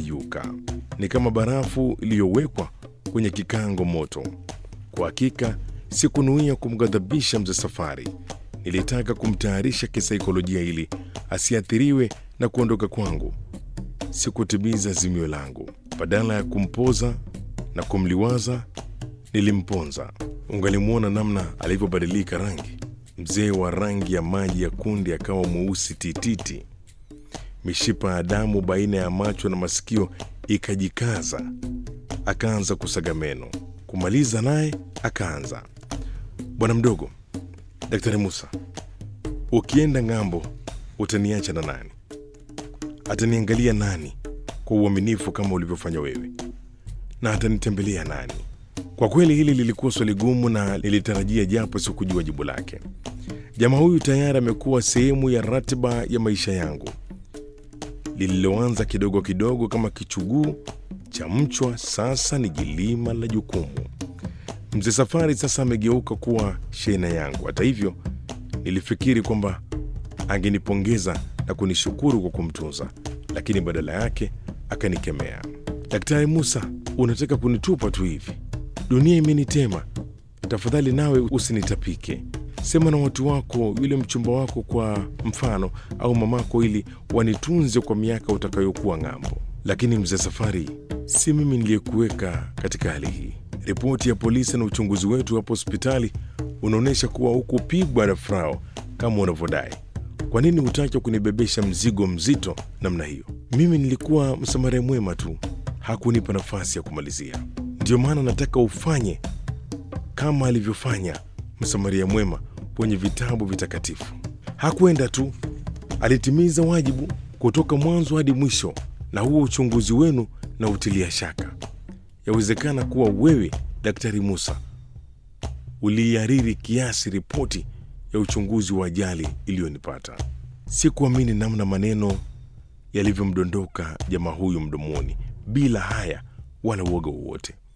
kuyeyuka, ni kama barafu iliyowekwa kwenye kikango moto. Kwa hakika sikunuia kumghadhabisha mzee Safari. Nilitaka kumtayarisha kisaikolojia ili asiathiriwe na kuondoka kwangu. Sikutimiza azimio langu. Badala ya kumpoza na kumliwaza, nilimponza. Ungalimwona namna alivyobadilika rangi. Mzee wa rangi ya maji ya kunde akawa mweusi tititi. Mishipa ya damu baina ya macho na masikio ikajikaza. Akaanza kusaga meno. Kumaliza naye akaanza, bwana mdogo, Daktari Musa, ukienda ng'ambo utaniacha na nani? Ataniangalia nani kwa uaminifu kama ulivyofanya wewe? Na atanitembelea nani? Kwa kweli hili lilikuwa swali gumu na nilitarajia, japo sikujua jibu lake. Jamaa huyu tayari amekuwa sehemu ya ratiba ya maisha yangu, lililoanza kidogo kidogo kama kichuguu cha mchwa, sasa ni jilima la jukumu. Mzee Safari sasa amegeuka kuwa shehena yangu. Hata hivyo, nilifikiri kwamba angenipongeza na kunishukuru kwa kumtunza, lakini badala yake akanikemea. Daktari Musa, unataka kunitupa tu hivi? Dunia imenitema. Tafadhali nawe usinitapike. Sema na watu wako, yule mchumba wako kwa mfano, au mamako, ili wanitunze kwa miaka utakayokuwa ng'ambo. Lakini mzee Safari, si mimi niliyekuweka katika hali hii. Ripoti ya polisi na uchunguzi wetu hapo hospitali unaonyesha kuwa hukupigwa na frao kama unavyodai. Kwa nini hutaki kunibebesha mzigo mzito namna hiyo? Mimi nilikuwa msamaria mwema tu, hakunipa nafasi ya kumalizia. Ndiyo maana nataka ufanye kama alivyofanya msamaria mwema kwenye vitabu vitakatifu. Hakwenda tu, alitimiza wajibu kutoka mwanzo hadi mwisho, na huo uchunguzi wenu na utilia shaka. Yawezekana kuwa wewe Daktari Musa uliihariri kiasi ripoti ya uchunguzi wa ajali iliyonipata. Sikuamini namna maneno yalivyomdondoka jamaa huyu mdomoni bila haya wala uoga wowote.